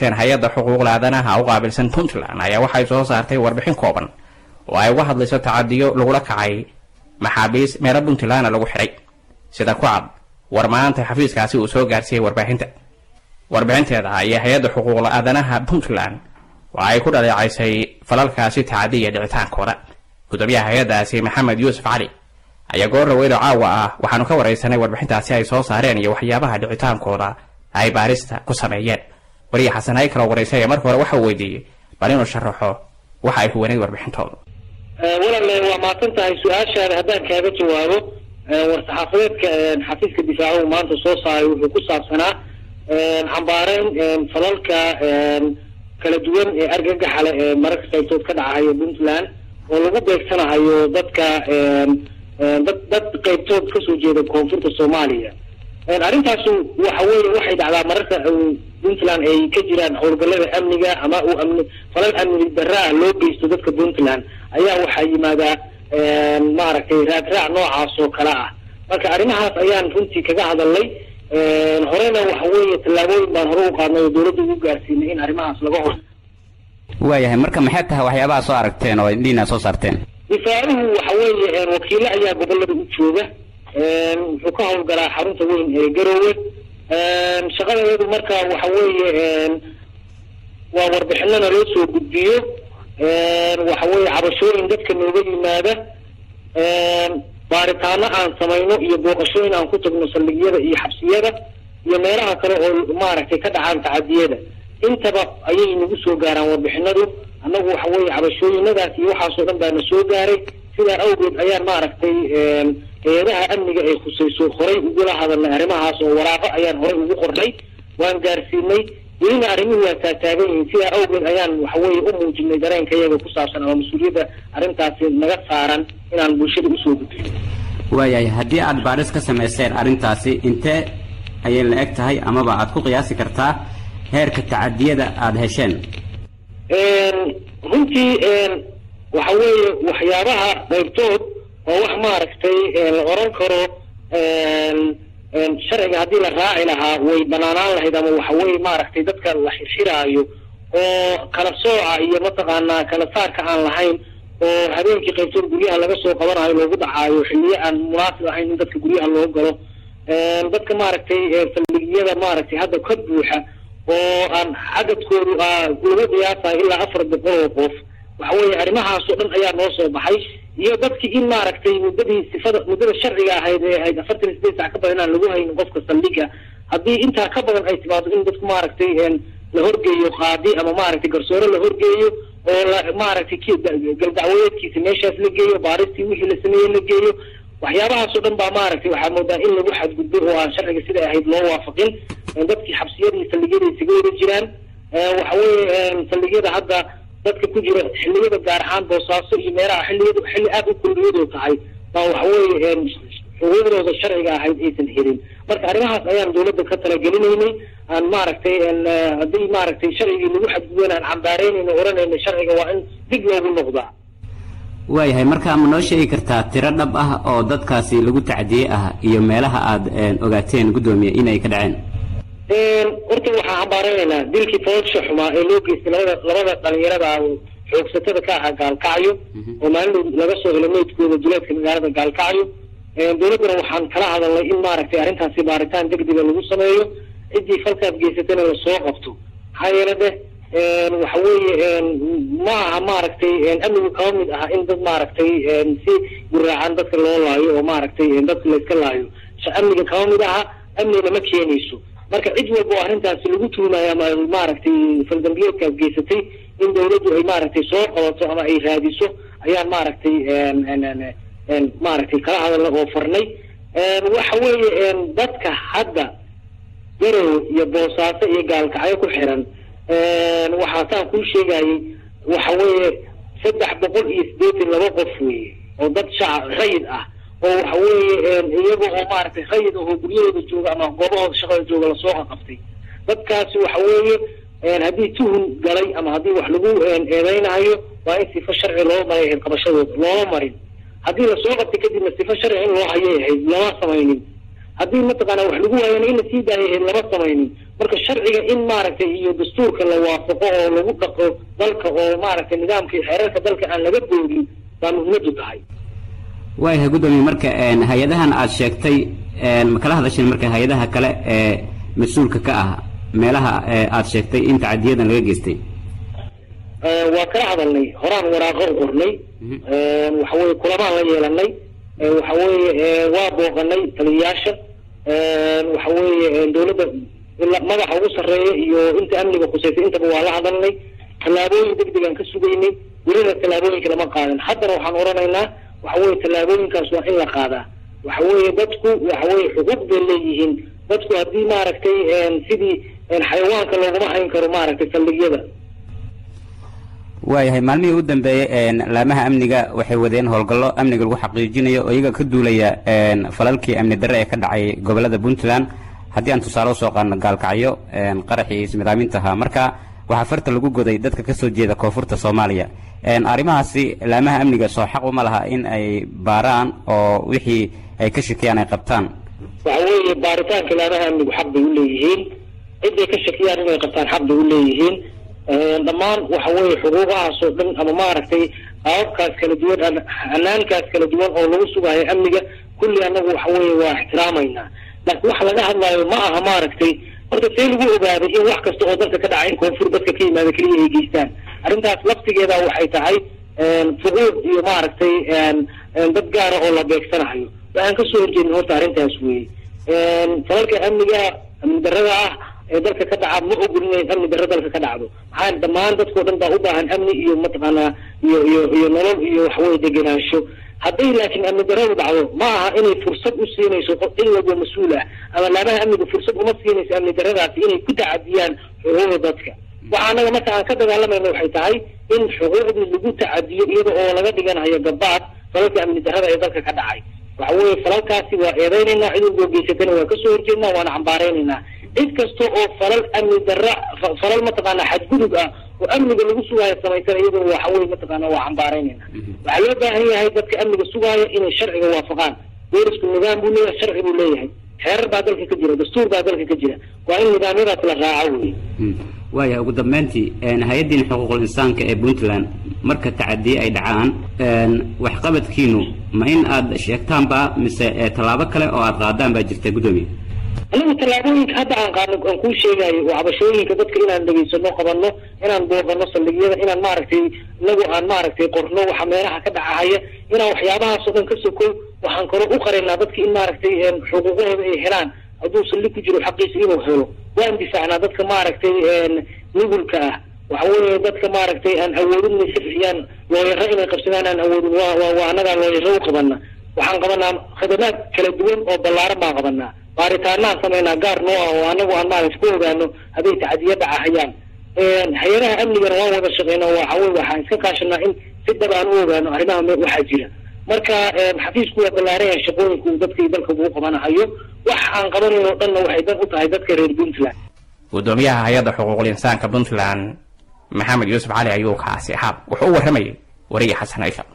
hay-adda xuquuqda aadanaha u qaabilsan puntland ayaa waxay soo saartay warbixin kooban oo ay uga hadlayso tacadiyo lagula kacay maxaabiis meelo puntlandna lagu xidhay sida ku cad war maanta xafiiskaasi uu soo gaarsiiyey warbaahinta warbixinteeda ayaa hay-adda xuquuqda aadanaha puntland waxa ay ku dhaleecaysay falalkaasi tacadiya dhicitaankooda gudoomiyaha hay-addaasi maxamed yuusuf cali ayaa goor dhaweydo caawa ah waxaanu ka waraysanay warbixintaasi ay soo saareen iyo waxyaabaha dhicitaankooda ay baarista ku sameeyeen wariya xasan hay kaloo waraysay marka hore waxa uu weydiiyey bal inuu sharaxo waxa ay huwaneyd warbixintooda walaale waa mahadsan tahay su-aashaada haddaan kaaga jawaabo war-saxaafadeedka xafiiska difaacuhu maanta soo saaray wuxuu ku saabsanaa xambaareyn falalka kala duwan ee argagaxa leh ee mararka qaybtood ka dhacahayo puntland oo lagu beegsanahayo dadka dad dad qaybtood kasoo jeeda koonfurta soomaaliya arrintaasu waxa weeye waxay dhacdaa mararka puntland ay ka jiraan howlgallada amniga ama uu amni falal amni darra ah loo geysto dadka puntland ayaa waxaa yimaadaa maaragtay raadraac noocaas oo kale ah marka arrimahaas ayaan runtii kaga hadalnay horena waxa weeye tallaabooyin baan hore u qaadnay oo dawladda ugu gaarsiinay in arrimahaas laga hor waayahay marka maxay tahay waxyaabaha soo aragteen oo indhiina soo saarteen difaacuhu waxa weeye wakiilo ayaa gobolada u jooga wuxuu ka howlgalaa xarunta weyn ee garoowe shaqadeedu marka waxa weeye waa warbixinana loo soo gudbiyo waxa weeye cabashooyin dadka nooga yimaada baaritaano aan samayno iyo booqashooyin aan ku tagno saldhigyada iyo xabsiyada iyo meelaha kale oo maaragtay ka dhacaan tacadiyada intaba ayay nagu soo gaaraan warbixinadu annagu waxa weeye cabashooyinadaas iyo waxaasoo dhan baana soo gaaray sidaa awgeed ayaan maaragtay hay-adaha amniga ay khusayso horay ugula hadalnay arrimahaas oo waraaqo ayaan horay ugu qornay waan gaarsiinay welina arrimuhu waa taataagan yihiin sidaa awgeed ayaan waxa weeye u muujinay dareenka iyaga ku saabsan ama mas-uuliyadda arrintaasi naga saaran inaan bulshada usoo gudbiyo waayahay haddii aad baadhis ka samayseen arrintaasi intee ayay la eg tahay amaba aad ku qiyaasi kartaa heerka tacadiyada aada hesheen runtii waxa weeye waxyaabaha qaybtood waa wax maaragtay la oran karo sharciga haddii la raaci lahaa way banaanaan lahayd ama waxa weeye maaragtay dadka la xirxiraayo oo kala sooca iyo mataqaanaa kala saarka aan lahayn oo habeenkii qaybtood guryaha laga soo qabanayo loogu dhacaayo xilliyo aan munaasib ahayn in dadka guryaha loo galo dadka maaragtay saldhigyada maaragtay hadda ka buuxa oo aan cadadkoodu lagu qiyaasayo ilaa afar boqol oo qof waxa weeye arrimahaasoo dhan ayaa noo soo baxay iyo dadkii in maaragtay muddadii sifada muddada sharciga ahayd ee ahayd afartan iyo sideed sac ka badan inaan lagu haynin qofka saldhiga haddii intaa ka badan ay timaado in dadku maaragtay la horgeeyo qaadi ama maaragtay garsoore la horgeeyo oo la maaragtay k galdacwadeedkiisa meeshaas la geeyo baaristii wixii la sameeyey la geeyo waxyaabahaasoo dhan baa maaragtay waxaa moodaa in lagu xadgudbo oo aan sharciga siday ahayd loo waafaqin dadkii xabsiyadii saldhigyada isaga wada jiraan waxa weeye saldhigyada hadda dadka ku jira xilliyada gaar ahaan boosaaso iyo meelaha xilliyadu xilli aad u kuliyadoo tahay baa waxa weeye xuquuqdooda sharciga ahayd aysan helin marka arrimahaas ayaan dawladda ka talagelinaynay aan maaragtay haddii maaragtay sharcigii lagu xadgudban aan cambaareynayno oranayna sharciga waa in dib loogu noqdaa waayahay markaa ma noo sheegi kartaa tiro dhab ah oo dadkaasi lagu tacdiyey ah iyo meelaha aad ogaateen guddoomiye inay ka dhaceen horta waxaan cambaarenaynaa dilkii foolsha xumaa ee loo geystay labada labada dhalinyarada xoogsatada ka ahaa gaalkacyo oo maalin laga soo helo meydkooda duleedka magaalada gaalkacyo dawladdana waxaan kala hadalnay in maaragtay arrintaasi baaritaan degdega lagu sameeyo ciddii falkaas geysatana lasoo qabto maxaa yeele deh waxa weeye ma aha maaragtay amnigu kaba mid aha in dad maaragtay si guraacan dadka loo laayo oo maaragtay dadka layska laayo amniga kaba mid aha amnigna ma keenayso marka cid walba oo arrintaasi lagu tuumayo ama maaragtay faldambiyeedkaas geysatay in dawladdu ay maaragtay soo qabato ama ay raadiso ayaan maaragtay maaragtay kala hadalna oo farnay waxa weeye dadka hadda garowe iyo boosaaso iyo gaalkacyo ku xiran waxaa saan kuu sheegayay waxa weeye saddex boqol iyo siddeetan laba qof weeye oo dad shacab rayid ah oo waxa weeye iyaga oo maaragtay rayid ahoo guryahooda jooga ama goobahooda shaqada jooga lasoo qaqabtay dadkaasi waxa weeye haddii tuhun galay ama haddii wax lagu eedeynayo waa in sifo sharci loo maray ahayd qabashadooda looma marin haddii lasoo qabtay kadibna sifo sharci in loo hayay ahayd lama samaynin haddii mataqaana wax lagu waayana in la sii daayay lama samaynin marka sharciga in maaragtay iyo dastuurka la waafaqo oo lagu dhaqo dalka oo maaragtay nidaamka iyo xeerarka dalka aan laga boodin baa muhiimadu tahay waayahay guddoomiye marka hay-adahan aada sheegtay ma kala hadasheen marka hay-adaha kale ee mas-uulka ka ah meelaha aada sheegtay in tacadiyadan laga geystay waa kala hadalnay horaan waraaqo u qornay waxa weye kulamaan la yeelanay waxa weeye waa booqanay taliyayaasha waxa weeye dawladda madaxa ugu sarreeya iyo inta amniga khuseysay intaba waa la hadalnay tallaabooyin degdeg aan ka sugaynay welina tallaabooyinka lama qaadan haddana waxaan odhanaynaa waxa weye tallaabooyinkaas waa in la qaadaa waxa weeye dadku waxa weye xuquuq bay leeyihiin dadku haddii maaragtay sidii xayawaanka looguma hayn karo maaragtay saldhigyada waayahay maalmihii u dambeeyey laamaha amniga waxay wadeen howlgallo amniga lagu xaqiijinayo oo iyaga ka duulaya falalkii amni darre ee ka dhacay gobolada puntland haddii aan tusaale usoo qaadno gaalkacyo qaraxii ismidaaminta ahaa marka waxaa farta lagu goday dadka kasoo jeeda koonfurta soomaaliya arrimahaasi laamaha amniga soo xaq uma laha in ay baaraan oo wixii ay ka shakiyaan ay qabtaan waxa weeye baaritaanka laamaha amnigu xaq bay u leeyihiin ciday ka shakiyaan inay qabtaan xaq bay u leeyihiin dhammaan waxa weeye xuquuqahaas oo dhan ama maaragtay qaababkaas kala duwan hanaankaas kala duwan oo lagu sugaayo amniga kulli anagu waxa weeye waa ixtiraamaynaa laakiin waxa laga hadlaayo ma aha maaragtay horta see lagu ogaaday in wax kasta oo dalka ka dhaca in koonfur dadka ka yimaada keliya ay geystaan arrintaas laftigeeda waxay tahay fuquuq iyo maaragtay dad gaara oo la beegsanayo waxaan kasoo horjeedin horta arrintaas weeye falalka amniga amni darrada ah ee dalka ka dhaca ma ogolin in amni darro dalka ka dhacdo maxaa dhammaan dadkao dhan baa u baahan amni iyo mataqaanaa iyo iyo iyo nolol iyo waxaweye degenaansho hadday laakiin amni darradu dhacdo ma aha inay fursad u siinayso cid walba mas-uul ah ama laamaha amniga fursad uma siinayso amni darradaasi inay ku tacadiyaan xuquuqda dadka waxa anaga marka aan ka dagaalamayna waxay tahay in xuquuqdii lagu tacadiyo iyada oo laga dhiganayo gabaad falalka amni darrada ee dalka ka dhacay waxa weeye falalkaasi waa eedeynaynaa cid walboo geysatana waa kasoo horjeednaa waana cambaareynaynaa cid kasta oo falal amni darra falal mataqaana xadgudub ah oo amniga lagu sugaayo samaysana iyaduna waxa weye mataqaana waa cambaaraynayna waxaa loo baahan yahay dadka amniga sugaaya inay sharciga waafaqaan boolisku nidaam buu leeyahay sharci buu leeyahay xeerar baa dalka ka jira dastuur baa dalka ka jira waa in nidaamyadaas la raaco wey waayahay ugu dambeyntii hay-addiin xuquuqul insaanka ee puntland marka tacadiye ay dhacaan waxqabadkiinu ma in aada sheegtaanba mise tallaabo kale oo aada qaadaan baa jirta guddoomiye anigu tallaabooyinka hadda aan qaadno aan kuu sheegayo oo cabashooyinka dadka inaan dhegaysano qabanno inaan booqano saldhigyada inaan maaragtay inagu aan maaragtay qorno waxa meelaha ka dhacahaya inaan waxyaabahaasoo dhan ka sokow waxaan kalo u qaraynaa dadka in maaragtay xuquuqahooda ay helaan hadduu saldhig ku jiro xaqiisa inuu helo waan difaacnaa dadka maaragtay nugulka ah waxa weeye dadka maaragtay aan awoodin inay safixiyaan looyaro inay qabsadaan aan awoodin waa waa waa annagaa looyaro u qabana waxaan qabanaa khidamaad kala duwan oo ballaaran baan qabanaa baaritaanaan samaynaa gaar noo ah oo anagu aan maaragta ku ogaano hadday tacadiya dhacahayaan hay-adaha amnigana waan wada shaqeyna waxa weye waxaan iska kaashanaa in si dhab aan u ogaano arrimaha waxaa jira marka xafiisku waa ballaaran yahay shaqooyinku dadka iyo dalka uu qabanahayo wax aan qabanayn oo dhanna waxay dan u tahay dadka reer puntland guddoomiyaha hay-adda xuquuqul insaanka puntland maxamed yuusuf cali ayuu kaasi ahaa wuxuu u warramayay wariye xasan ciisha